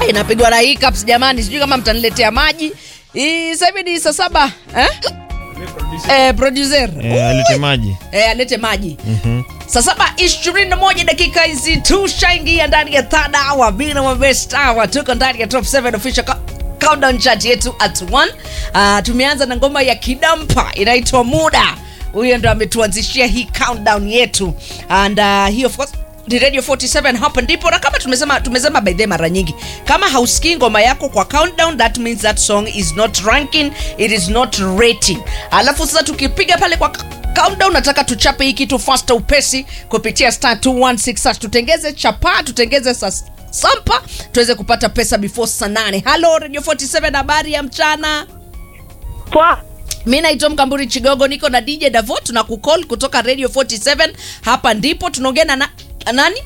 Ah, inapigwa na hiccups jamani, sijui kama mtaniletea maji. Hii Sasa hivi ni saa saba eh? Eh, producer Eh, alete maji. eh, alete maji saa saba ishirini na moja dakika hizi tushaingia ndani ya third hour bina wa best hour tuko ndani ya top 7 official co- countdown chart yetu at 1 uh, tumeanza na ngoma ya kidampa inaitwa muda huyo ndo ametuanzishia hii countdown yetu and uh, hii of course ni radio 47 hapa ndipo na kama tumesema tumesema by the mara nyingi kama hausikii ngoma yako kwa countdown that means that song is not ranking it is not rating alafu sasa tukipiga pale kwa countdown nataka tuchape hii kitu faster upesi kupitia star 216 hash. tutengeze chapa tutengeze sa sampa tuweze kupata pesa before saa 8 halo radio 47 habari ya mchana Poa. mi naitwa mkamburi chigogo niko na dj davo tuna kucall kutoka radio 47 hapa ndipo tunaongea na na nani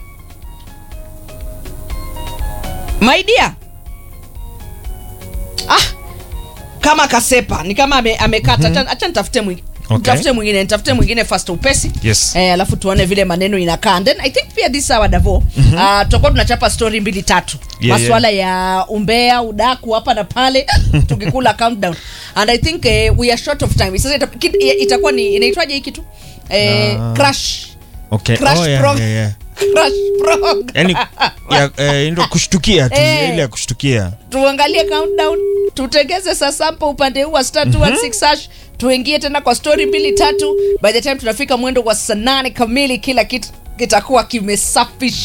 my dear ah kama kasepa ni kama ame, amekata mm-hmm. acha nitafute mwingine Okay. Nitafute mwingine nitafute mwingine fast upesi Yes. eh, alafu tuone vile maneno inakaa And then i think pia this hour davo mm-hmm. uh, tutakuwa tunachapa story mbili tatu Yeah, maswala ya umbea udaku hapa na pale tukikula countdown and i think eh, we are short of time sasa ita, kit- itakuwa ni inaitwaje hii kitu eh, Ah. crash Okay. Crash Oh, yeah, prog- yeah, yeah. crash prog Yaani ya eh, ndio kushtukia tu, Eh. ile ya kushtukia. tuangalie countdown tutengeze sasampa upande huu wa star 216 hash tuingie tena kwa story mbili tatu by the time tunafika mwendo wa saa nane kamili kila kitu kitakuwa kimesafishwa